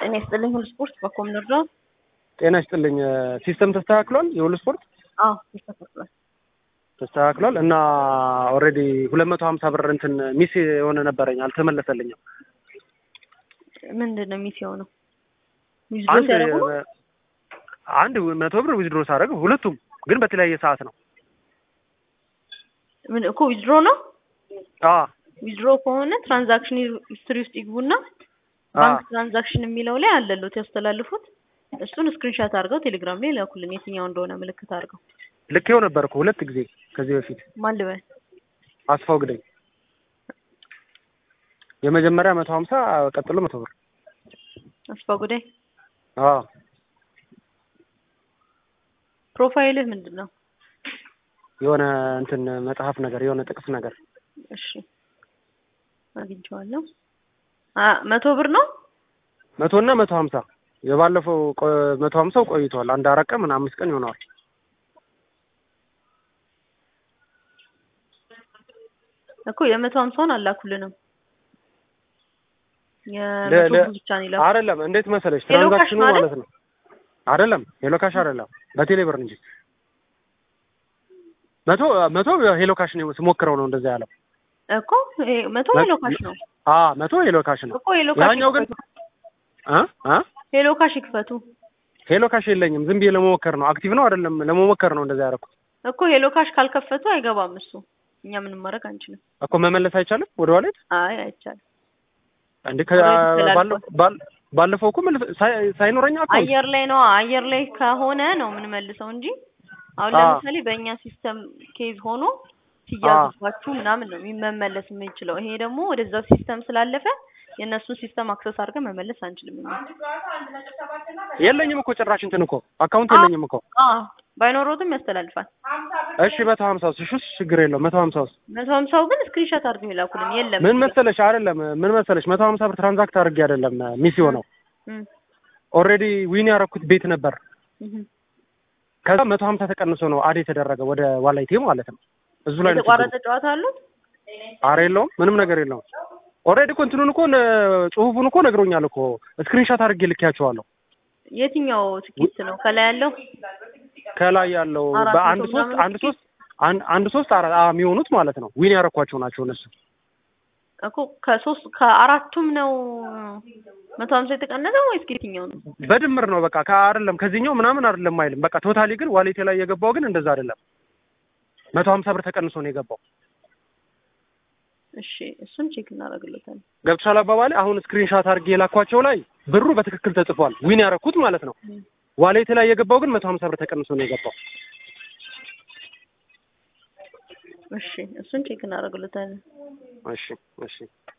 ጤና ይስጥልኝ ሁሉ ስፖርት በኮም ንርዳ ጤና ይስጥልኝ። ሲስተም ተስተካክሏል። የሁሉ ስፖርት አዎ ተስተካክሏል። ተስተካክሏል እና ኦልሬዲ ሁለት መቶ ሀምሳ ብር እንትን ሚስ የሆነ ነበረኝ አልተመለሰልኝም። ምንድን ነው ሚስ የሆነው? ዊዝድሮ አንድ ሲያደርጉ ነው? አንድ መቶ ብር ዊዝድሮ ሳደርግ ሁለቱም ግን በተለያየ ሰዓት ነው። ምን እኮ ዊዝድሮ ነው። አ ዊዝድሮ ከሆነ ትራንዛክሽን ሂስትሪ ውስጥ ይግቡና ባንክ ትራንዛክሽን የሚለው ላይ አለሉት ያስተላልፉት። እሱን ስክሪንሻት አድርገው ቴሌግራም ላይ ላኩልን፣ የትኛው እንደሆነ ምልክት አድርገው። ልኬው ነበር እኮ ሁለት ጊዜ ከዚህ በፊት ማን ልበል? አስፋው ግደኝ። የመጀመሪያ መቶ ሀምሳ ቀጥሎ መቶ ብር አስፋ ጉዳይ። አ ፕሮፋይልህ ምንድን ነው? የሆነ እንትን መጽሐፍ ነገር የሆነ ጥቅስ ነገር እሺ አግኝቼዋለሁ። አ መቶ ብር ነው። መቶ እና መቶ ሀምሳ የባለፈው ቆ- መቶ ሀምሳው ቆይቷል። አንድ አራት ቀን ምናምን አምስት ቀን ይሆነዋል። እኮ የመቶ ሀምሳውን አላኩልንም። ለ- የመቶ ለ- ብር ብቻ ነው ይላኩ። አይደለም እንዴት መሰለሽ ሄሎ ካሽ ትራንዛክሽኑ ማለት? ማለት ነው። አይደለም ሄሎ ካሽ አይደለም በቴሌ ብር እንጂ መቶ መቶ ሄሎ ካሽ ነው ስሞክረው ነው እንደዛ ያለው። እኮ ይሄ መቶ ሄሎ ካሽ ነው አ መቶ ሄሎ ካሽ ነው። እኮ ሄሎ ካሽ ያኛው ግን ይክፈቱ። አ አ ሄሎ ካሽ ይክፈቱ ሄሎ ካሽ የለኝም ዝም ብዬ ለመሞከር ነው። አክቲቭ ነው አይደለም ለመሞከር ነው እንደዛ ያደረኩት እኮ ሄሎ ካሽ ካልከፈቱ አይገባም እሱ። እኛ ምንም ማድረግ አንችልም። እኮ መመለስ አይቻልም ወደ ዋሌት አይ አይቻልም። እንዴ Already ተላልፏል። ባለፈው እኮ መልስ- ሳይ- ሳይኖረኝ አካውንት አየር ላይ ነው አየር ላይ ከሆነ ነው የምንመልሰው እንጂ አሁን አ። ለምሳሌ በእኛ ሲስተም ኬዝ ሆኖ ሲያዙባችሁ ምናምን ነው መመለስ የምንችለው። ይሄ ደግሞ ወደዛ ሲስተም ስላለፈ የእነሱን ሲስተም አክሰስ አድርገን መመለስ አንችልም። እኛ የለኝም እኮ ጭራሽ እንትን እኮ አካውንት የለኝም እኮ አ ባይኖሮትም ያስተላልፋል። እሺ መቶ ሀምሳ ውስጥ እሺ ውስጥ ችግር የለውም መቶ ሀምሳ ውስጥ መቶ ሀምሳው ግን ስክሪንሾት አድርገው ይላኩልን። የለም ምን መሰለሽ አይደለም ምን መሰለሽ መቶ ሀምሳ ብር ትራንዛክት አድርጌ አይደለም ሚስ የሆነው እም፣ ኦልሬዲ ዊን ያደረኩት ቤት ነበር እም። ከዛ መቶ ሀምሳ ተቀንሶ ነው አድ የተደረገ ወደ ዋላይቴ ማለት ነው እዙ ላይ ነው ችግሩ። የተቋረጠ ጨዋታ አሉት። ኧረ የለውም ምንም ነገር የለውም ኦልሬዲ እኮ እንትኑን እኮ ነ- ጽሁፉን እኮ ነግሮኛል እኮ ስክሪንሻት አድርጌ ልኬያቸዋለሁ የትኛው ትኬት ነው ከላይ ያለው? ከላይ ያለው አራት በአንድ መቶ ሶስት ምናምን አንድ ሶስት አንድ አንድ ሶስት አራ- አ- የሚሆኑት ማለት ነው ዊን ያረኳቸው ናቸው እነሱ እኮ ከሶስት ከአራቱም ነው መቶ ሀምሳ የተቀነሰው ወይስ ከየትኛው ነው? በድምር ነው በቃ ከአይደለም ከዚህኛው ምናምን አይደለም አይልም በቃ ቶታሊ ግን ዋሌቴ ላይ የገባው ግን እንደዛ አይደለም መቶ ሀምሳ ብር ተቀንሶ ነው የገባው እሺ እሱን ቼክ እናደርግለታለን። ገብቶሻል አባባሌ አሁን ስክሪንሻት አድርጌ የላኳቸው ላይ ብሩ በትክክል ተጽፏል ዊን ያረኩት ማለት ነው ዋሌቴ ላይ የገባው ግን መቶ ሀምሳ ብር ተቀንሶ ነው የገባው እሺ እሱን ቼክ እናደርግለታለን። እሺ እሺ